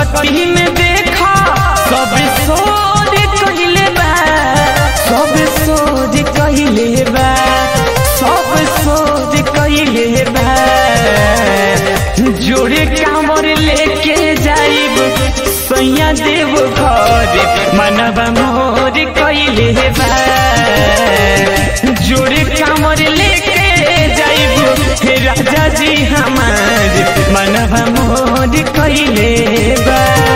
भगती में देखा सब सोच कहिले बा सब सोच कहिले बा सब सोच कहिले बा जोड़े कामर लेके जाइब सैया देव घर मनवा मोर कहिले बा जोड़े कामर लेके जाइब राजा जी हमार मनवा मोर कहिले बा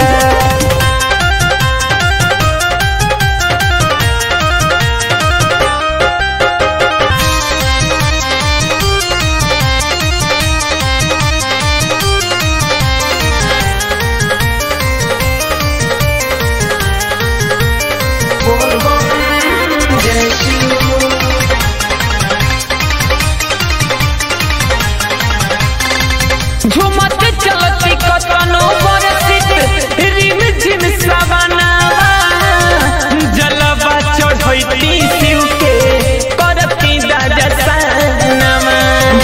झुमत चलती कतनो बरसित रिम झिम सवनावा जलवा चढ़ैती शिव के करती दादा सनवा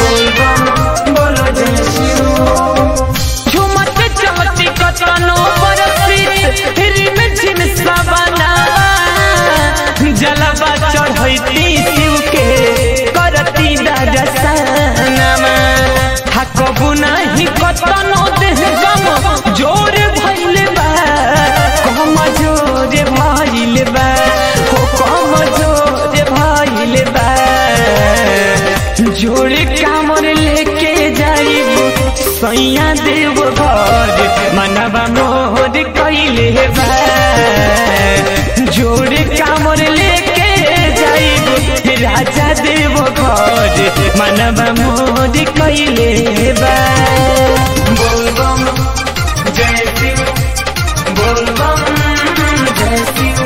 झुमत चलती कतनो बरसित रिम झिम सवनावा जलवा चढ़ैती शिव के करती दादा सनवा थकबु नाही कतनो देह गम जोर भइल बा कम जोर भइल बा हो कम जोर भइल बा जोर कामर लेके जाइब सैया देव घर मनवा मोर कइले बा जोर कामर लेके जाइब राजा देव घर मनवा मोर कइले बा बोलबम जय शिव बोलबम जय शिव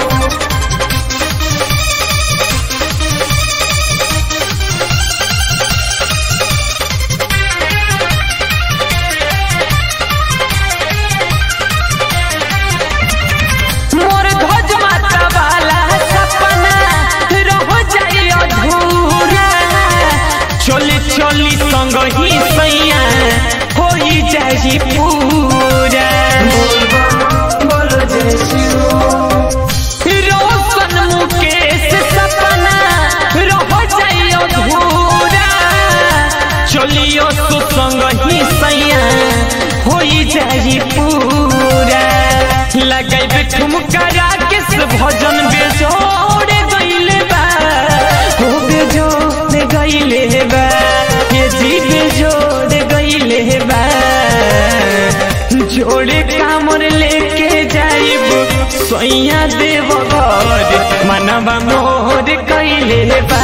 मोर ध्वज माता वाला सपना रह जाई अधूरा चली चली संग ही सैया होई जाई पूरा रोशन मुकेश सपना रह जाई अधूरा चलियो तो संग ही सैया होई जाई पूरा लगाई ठुमका राकेश भजन बेजोड़ गईले बा हो बेजोड़ गईले बा ये जी बेजोड़ गईले बा जोड़े कामर लेके जाइब सैया देव घर मनवा मोर कइले बा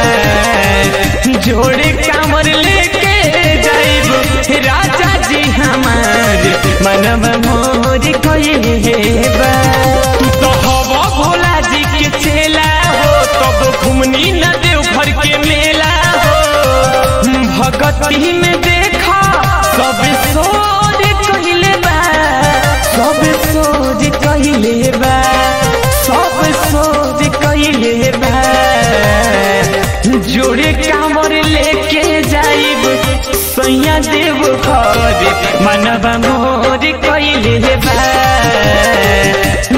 जोड़े कामर लेके जाइब राजा जी हमार मनवा मोर कइले बा तो हवा भोला जी के चेला हो तब घुमनी न देव घर के मेला हो भगती में देखा सब सोच कहिले बा सब सोच कहिले बा सब सोच कहिले बा जोड़े कामर लेके जाइब सैया देव घर मनवा मोर कहिले बा